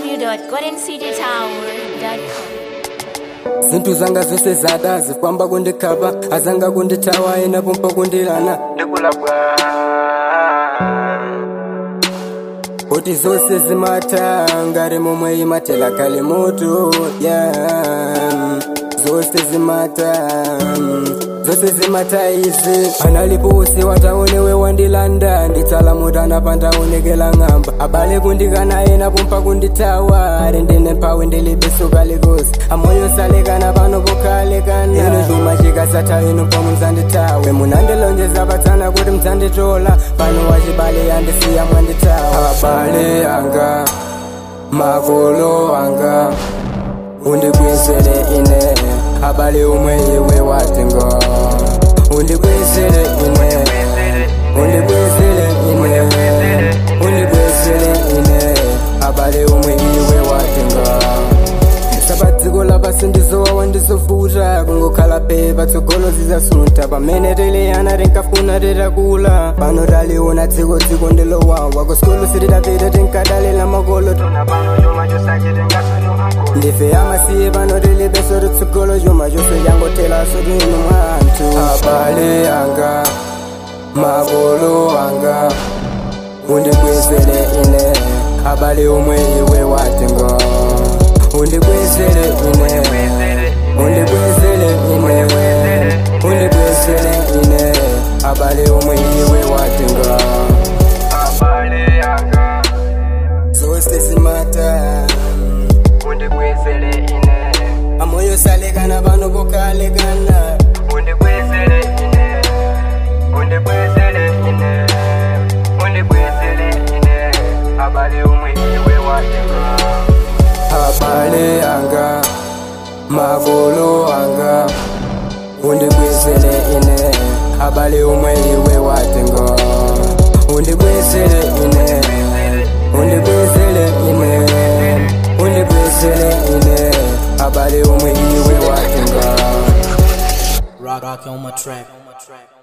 www.goldencitytower.com. zinthu zanga zonse zada zifamba kundikhapa azanga kundithawa ena pompa kundilana ndikulabwa kuti zonse zimatha ngati momwe imathela kale moto yeah. zonse zimatha zonse zimatha izi analipo usi wataonewe wandilanda nditsala mutana pandaonekela ng'amba abale kundikana ena pompa kundithawa ari ndine mphawi ndilibesuka likosi amoyo salekana pano pokhalekana ino chuma chikasatha ino pomwe mzandithawe munandilonjeza patsana kuti mzanditola pano wachibale yandisiya mwandithawa abale anga makolo anga undikwezele ine abale umwe iwe watengo undikwezele ine undikwezele ine undikwezele ine abale umwe iwe watengo sabadziko lapasindizowa wandizofuta kungokhala pe patsogolo zizasunta pamene tiliyana tinkafuna titakula pano taliona dziko dziko ndilowawa kusikolo sitidapita tinkadalila makolo tona pano chuma chosake tingasonyo ndife amasiye pano tilibeso titsogolo chuma chose changotelaso tino mwanthu abale anga makolo anga undikwezele ine abale umwe iwe watengo undikwezele ine undikwezele ine undikwezele ine abale umwe iwe watenga abale anga zose zimata undikwezele ine amoyo salekana pano pokalekana undikwezele ine undikwezele ine undikwezele ine abale umwe iwe watenga abale anga makolo anga undikwezele ine abale umwe iwe watengo undikwezele ine undikwezele ine undikwezele ine abale umwe iwe watengo Rock, rock on my track.